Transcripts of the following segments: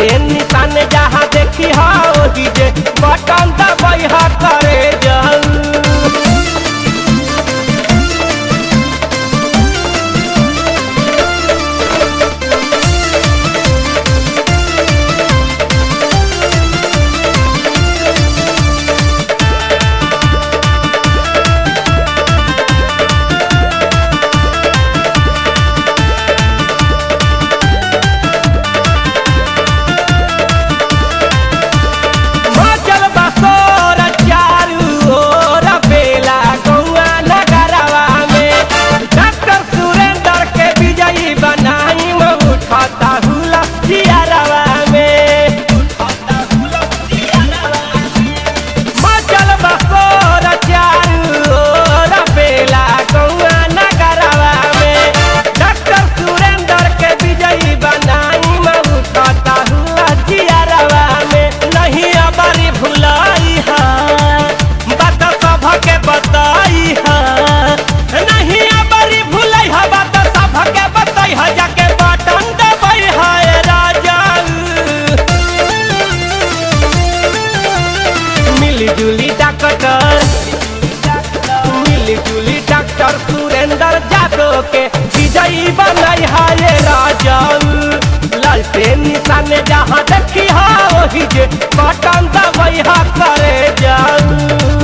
लालटेन निशान जहाँ देखी हा ओही जे बटन दबाई हा करे जाऊ मचल बसोर चारू ओर बेला गौआ नगरवा में डॉक्टर सुरेंद्र के विजयी बनाई में उठाता हुला जियारवा में मचल बसोर चारू ओर बेला गौआ नगरवा में डॉक्टर सुरेंद्र के विजयी बनाई में उठाता हुला जियारवा में नहीं अबरी भुलाई हा बात सभ के बताई हा नहीं अबरी भुलाई हा बात सभ के बताई हा जाके बटन दबाई हा ए राजा मिली जुली डॉक्टर मिली जुली डॉक्टर सुरेंद्र जादव के विजयी बनाई हा ये राजा लालटेन निशान जहाँ देखी हा वही जे बटन दबाई हा करे जाऊ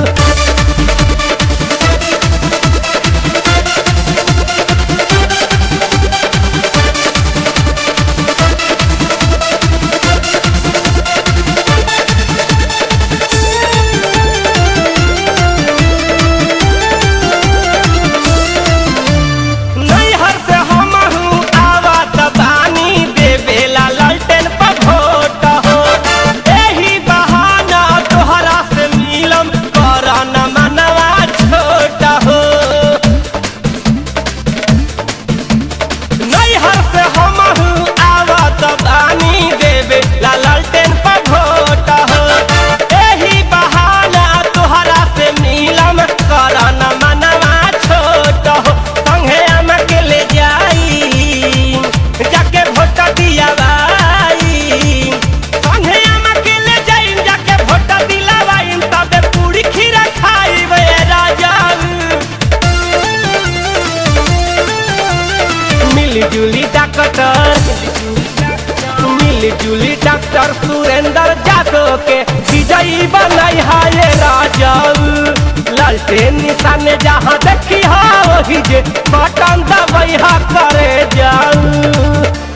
नैहर से हमहू आवत बानी देवेला ललटेन पर भोट हो एही बहाना तोहरा से मिलम करन मनवा छोट हो नैहर से हमहू आवत बानी देवे ला ललटेन पर भोट हो एही बहाना तोहरा से मिलम करन मनवा छोट हो संगे हम के ले जाई जाके भोट दियावाई संगे हम के ले जाई जाके भोट दिलावाई तबे पूरी खीरा खाई राजा मिली जुली डॉक्टर मिली जुली डॉक्टर सुरेंद्र जादव के विजयी बनाई हा ये राजा लालटेन निशान जहाँ देखी हा वही जे बटन दबाई हा करे जाऊ